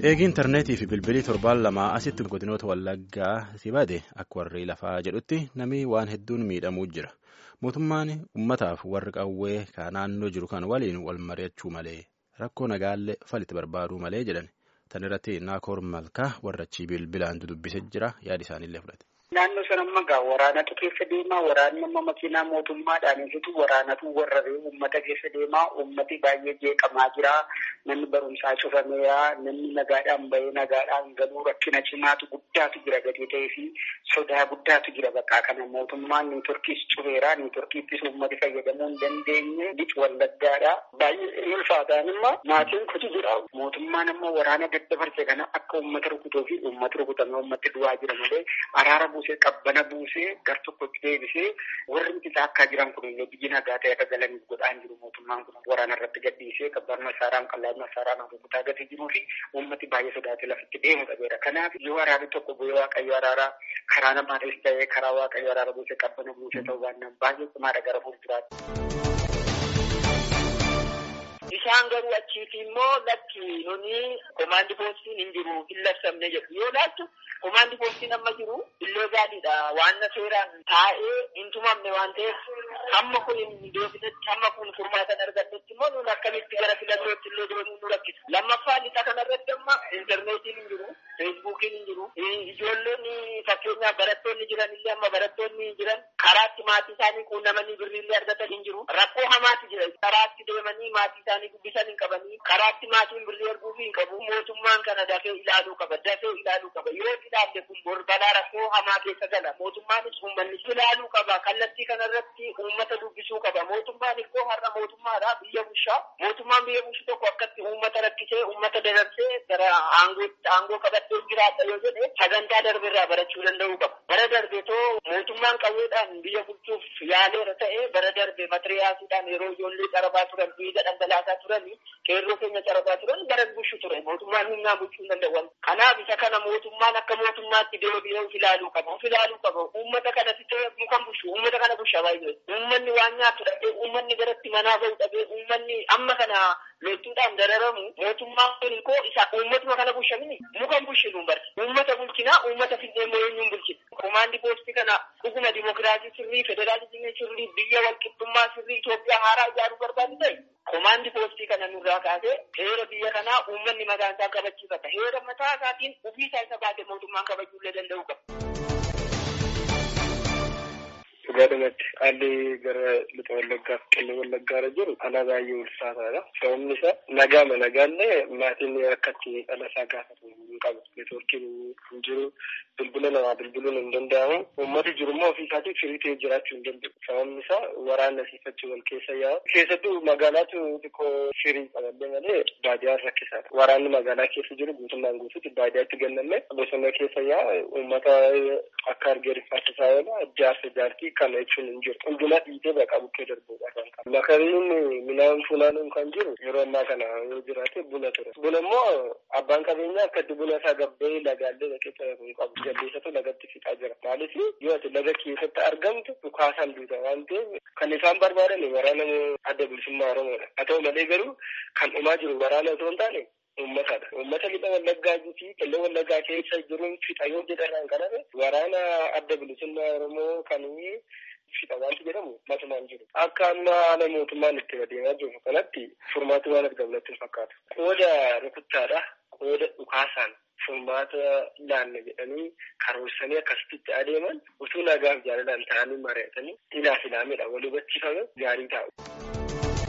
Eegi intarneetii fi bilbilii torbaan lamaa asitti godinoota wallaggaa si bade akka warri lafaa jedhutti namni waan hedduun miidhamuu jira. Mootummaan uummataaf warri qawwee ka naannoo jiru kan waliin wal mari'achuu malee rakkoo nagaallee falitti barbaaduu malee jedhan. Tan irratti Naakoor Malkaa warra achii bilbilaan dudubbisee jira yaada isaaniillee fudhate. Naannoo sana magaa waraanatu keessa deemaa waraanni amma makiinaa mootummaadhaan ibsitu waraanatu warra uummata keessa deemaa uummati baay'ee jeeqamaa jira namni barumsaa cufameera namni nagaadhaan bahee nagaadhaan galuu rakkina cimaatu guddaatu jira gatii ta'ee fi sodaa guddaatu jira bakka kana mootummaan niitorkiis cufeera niitorkiittis uummati fayyadamuu hin dandeenye lixa wallaggaadha baay'ee ulfaataan immoo maatiin kutu jira mootummaan amma waraana daddabarse kana akka uummata rukutuu fi uummata rukutame uummatti du'aa jira malee araara buusee qabbana buusee gar tokkotti deebisee warri isaa akka jiran kun illee biyyi nagaa ta'e akka galaniif godhaan jiru mootummaan kun waraana irratti gadhiisee qabbaan masaaraan qallaan masaaraan rukutaa gatee jiruu fi uummati baay'ee sodaatee lafitti deemu qabeera. Kanaaf yoo waraanni tokko bu'ee waaqayyo araaraa karaa namaanis ta'ee karaa waaqayyo araara buusee qabbana buusee ta'uu baannaan baay'ee cimaadha gara fuulduraatti. Isaan garuu achiiti immoo lakki nuni komaandi poostiin hin jiru hin labsamne jedhu yoo laattu komaandi poostiin amma jiru illee gaariidha waan seeraan taa'ee hin tumamne waan ta'eef hamma kun hin deebinetti hamma kun furmaatan argannetti immoo nun akkamitti gara filannootti illee deemuu nu rakkisa lammaffaa lixa kanarratti amma intarneetiin hin jiru feesbuukiin hin jiru ijoolleen fakkeenyaaf barattoonni jiran illee amma barattoonni jiran karaatti maatii isaanii quunnamanii birriillee argatan hin jiru rakkoo hamaati jira karaatti deemanii maatii isaanii dubbisan hin qabanii karaatti maatiin birrii arguuf hin qabu mootummaan kana dafee ilaaluu qaba dafee ilaaluu qaba yoo ilaalle kun bor balaa rakkoo hamaa keessa gala mootummaanis uummannis ilaaluu qaba kallattii kanarratti uummata dubbisuu qaba mootummaan ikkoo har'a mootummaadha biyya bushaa mootummaan biyya bushu tokko akkatti uummata rakkisee uummata dararsee gara aangoo qabattee jiraata yoo jedhe sagantaa darbirraa barachuu danda'uu qaba bara darbe too mootummaan qawweedhaan biyya bulchuuf yaaleera ta'e bara darbe matiriyaasiidhaan yeroo ijoollee carabaa turan dhiiga dhangalaasaa turanii qeerroo keenya carabaa turan bara bushu ture mootummaan humnaa bulchuu hin danda'an kanaaf isa kana mootummaan akka mootummaatti deebi'ee of ilaaluu qaba of ilaaluu qaba uummata kana fitee mukan bushu uummata kana busha baay'ee uummanni waan nyaatu dhabee uummanni garatti manaa bahu dhabee uummanni amma kana loltuudhaan dararamu mootummaan kun koo isa uummatuma kana bushamini mukan bushinu barsi uummata bulchinaa uummata fidee eenyuun bulchina komaandi poostii kana dhuguma dimokiraasii sirrii federaalizimii sirrii biyya walqixxummaa sirrii Itoophiyaa haaraa ijaaruu barbaadu ta'e komaandi poostii kana nurraa kaasee heera biyya kanaa uummanni mataa isaa kabachiifata heera mataa isaatiin ofii isaa isa baate mootummaan kabajuullee danda'uu qaba. Dhugaadhumatti haalli gara lixa wallaggaaf qellem wallaggaarra jiru ana baay'ee ulfaataadha. Sababni isaa nagaama nagaallee maatiin akkatti dhala isaa gaafatu hin qabu. Neetwoorkiin hin jiru. Bilbila namaa bilbiluun hin danda'amu. Uummati jiru immoo ofii isaatiif firii ta'ee jiraachuu hin danda'u. Sababni isaa waraanna siifachuu wal keessa yaa'u. Keessattuu magaalaatu xiqqoo firii qaballee malee baadiyaan rakkisaadha. Waraanni magaalaa keessa jiru guutummaan guutuutti baadiyaatti gannamee bosona keessa yaa'u uummata akka argee rifaasisaa oola jaarsa jaartii kana jechuun hin jiru. Hunduma dhiitee baqa bukkee darbuudha kan qabu. Makariin midhaan funaanuun kan jiru yeroo ammaa kana yoo jiraate buna ture. Buna immoo abbaan qabeenyaa akkatti buna isaa gabbee lagaallee dhaqee taphatu hin qabu. Jaldeessatu lagatti fixaa jira. Maaliif yoo ati laga keessatti argamtu dhukaasaan duuta waan ta'eef kan isaan barbaadan waraana adda bilisummaa Oromoodha. Haa ta'u malee garuu kan dhumaa jiru waraana otoo hin taane uummatadha. Uummata lixa wallaggaa fi qellem wallaggaa keessa jiruun fixa yoo jedhan kaname waraana adda bilisummaa Oromoo kan fixa wanti jedhamu matumaan jiru. Akka amma haala mootummaan itti adeemaa jiru kanatti furmaati waan argamu natti hin fakkaatu. Qooda rukuttaadha. Qooda dhukaasaan furmaata laanna jedhanii karoorsanii akkasitti adeeman utuu nagaaf jaalalaan ta'anii mari'atanii ilaaf ilaamedha wal hubachiifame gaarii taa'u.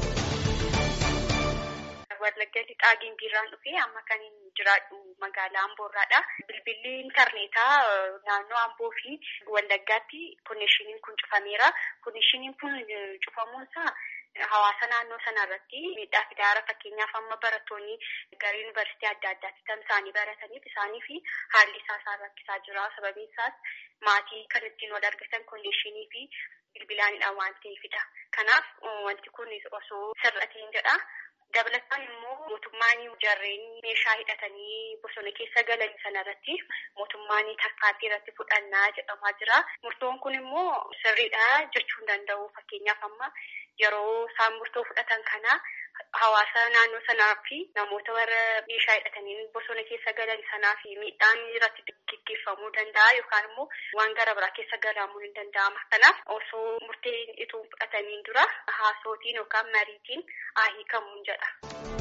Wallagga lixaa gimbiirraan dhufee amma kan jiraadhu magaalaa Amboorraadha. Bilbilli intarneetaa naannoo Amboo fi Wallaggaatti konneeshiniin kun cufameera. Konneeshiniin kun cufamuunsaa hawaasa naannoo sanarratti miidhaa fidaara fakkeenyaaf amma barattoonni gara yuunivarsiitii adda addaatti kan isaanii barataniif isaanii fi haalli isaa isaan rakkisaa jira. Sababiin isaas maatii kan ittiin wal argatan konneeshinii fi bilbilaanidha waan ta'eefidha. Kanaaf wanti kun osoo sirrateen jedha. Dabalataan immoo mootummaan jarreen meeshaa hidhatanii bosona keessa galan sanarratti mootummaan tarkaanfii irratti fudhannaa jedhamaa jira. Murtoon kun immoo sirriidha jechuu hin danda'u. Fakkeenyaaf amma yeroo isaan murtoo fudhatan kana hawaasa naannoo sanaa fi namoota warra meeshaa hidhatanii bosona keessa galan sanaa fi miidhaan irratti gaggeeffamuu danda'a yookaan immoo waan gara biraa keessa galamuu ni danda'ama. Kanaaf osoo murteen itoo fudhatamiin dura haasootiin yookaan mariitiin haa hiikamuun jedha.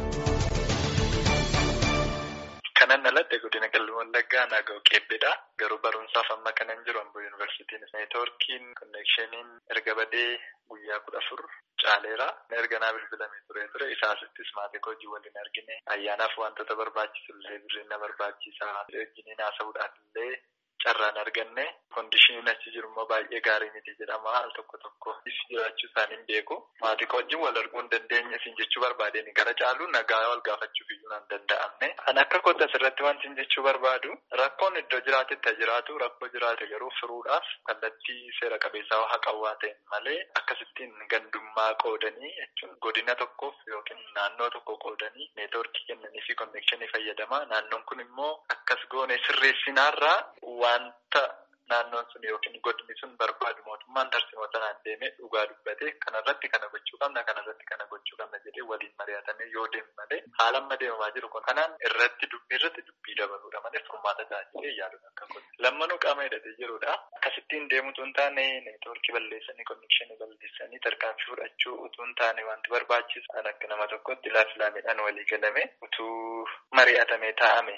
Kanan alatti godina qalbii wallaggaa naaga'u qeebbeedha. Garuu barumsaaf amma kanan jiru Amboo Yuunivarsiitiin. Neetwoorkiin konneekshiniin erga badee guyyaa kudha afur caaleera. Erga naa bilbilamee ture ture isaasittis maatii hojii waliin argine ayyaanaaf wantoota barbaachisu illee birriin na barbaachisa. Wajjiniin haasa'uudhaaf illee carraan arganne kondishiniin achi jiru immoo baay'ee gaarii miti jedhama al tokko tokko jiraachuu isaanii hin beeku. Maatii wajjin wal arguu hin dandeenye isin jechuu barbaadeen gara caalu nagaa wal gaafachuuf iyyuu hin danda'amne. Kan akka kootu asirratti wanti hin jechuu barbaadu rakkoon iddoo jiraatetti jiraatu rakkoo jiraate garuu furuudhaaf kallattii seera qabeessaa haqawwaa ta'e malee akkasittiin gandummaa qoodanii jechuun godina tokkoof yookiin naannoo tokko qoodanii neetwoorkii kennanii fi konnekshinii fayyadama. Naannoon kun immoo akkas goone sirreessinaarraa wanta naannoon sun yookiin godinni sun barbaadu mootummaan tarsiimoota naan deemee dhugaa dubbate kanarratti kana gochuu qabna kanarratti kana gochuu qabna jedhee waliin mari'atamee yoo deemu malee haala amma deemamaa jiru kun kanaan irratti dubbii irratti dubbii dabaluudha malee furmaata taasisee yaaluun akka godhu lammanuu qaama hidhatee jirudha akkasittiin deemutu hin taane neetwoorkii balleessanii konnekshinii balleessanii tarkaanfii fudhachuu utuu hin taane wanti barbaachisu kan akka nama tokkotti laafilaamiidhaan walii galame utuu mari'atamee taa'ame.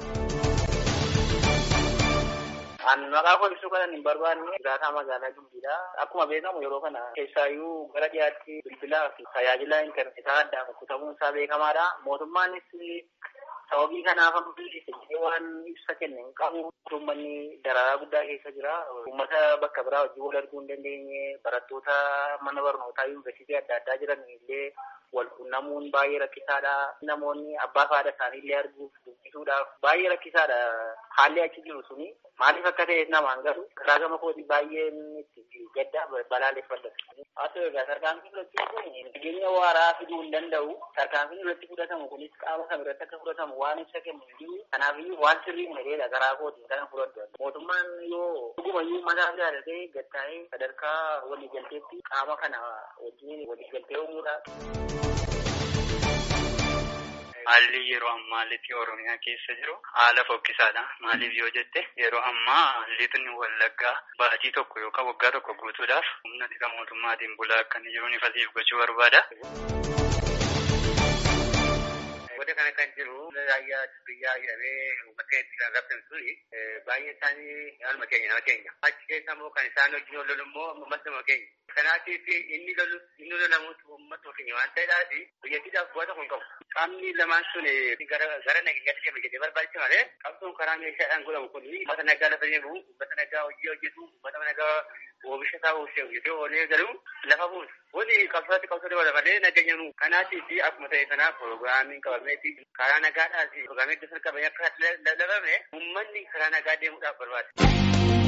Ani maqaa ibsuu kanan hin barbaanne jiraataa magaalaa Gimbiidha. Akkuma beekamu yeroo kana keessaayyuu gara dhiyaatti bilbilaa fi tajaajila intarneetaa addaan kutamuun isaa beekamaadha. Mootummaanis sababii kanaaf ammoo waan ibsa kenne hin qabu. Uummanni dararaa guddaa keessa jira. Uummata bakka biraa wajjin wal arguu hin dandeenye barattoota mana barnootaa yuunivarsiitii adda addaa jiran illee wal quunnamuun baay'ee rakkisaadha. Namoonni abbaa fi haadha isaanii illee arguuf dubbisuudhaaf baay'ee rakkisaadha. Haalli achi jiru suni maaliif akka ta'e namaan galu karaa gama kooti baay'een itti gadda balaaleffadha. Haa ta'u egaa tarkaanfiin fudhachuun kun nageenya waaraa fiduu hin danda'u. Tarkaanfiin irratti fudhatamu kunis qaama kam irratti akka fudhatamu waan ibsa kennu hin jiru. Kanaafiyyuu waan sirrii hin garaa kootiin kana fudhadhu. Mootummaan yoo dhugumayyuu mataa jaalatee gattaa'ee sadarkaa waliigalteetti qaama kana wajjin waliigaltee uumuudha. Haalli yeroo ammaa lixi Oromiyaa keessa jiru haala fokkisaadha. Maaliif yoo jette yeroo ammaa lixni wallaggaa baatii tokko yookaan waggaa tokko guutuudhaaf humna tika mootummaatiin bulaa akka inni jiru ifasiif gochuu barbaada. Wanta kana kan jiru raayyaa biyyaa jedhamee uummata itti kan rabsan suni baay'ee isaanii haaluma keenya nama keenya. Achi keessa immoo kan isaan wajjin wal lolu immoo uummata nama keenya. Kanaatiif inni lolu inni lolamuutu uummata keenya waan ta'eedhaaf biyyattiidhaaf bu'aa tokko hin qabu. Qaamni lamaan sun gara gara nageenyaatti deema jedhee barbaachisa malee qabsoon karaa meeshaadhaan godhamu kun uummata nagaa lafa deemu uummata nagaa hojii hojjetu uummata nagaa oomisha isaa oomishee hojjetee oolee galu lafa buusu. Wani qabsaatti qabsoo dabala malee nageenya nu kanaatiif akkuma ta'e sana pirogiraamiin qabameeti karaa nagaadhaas pirogiraamii iddoo sana qabamee akka lallabame uummanni karaa nagaa deemuudhaaf barbaada.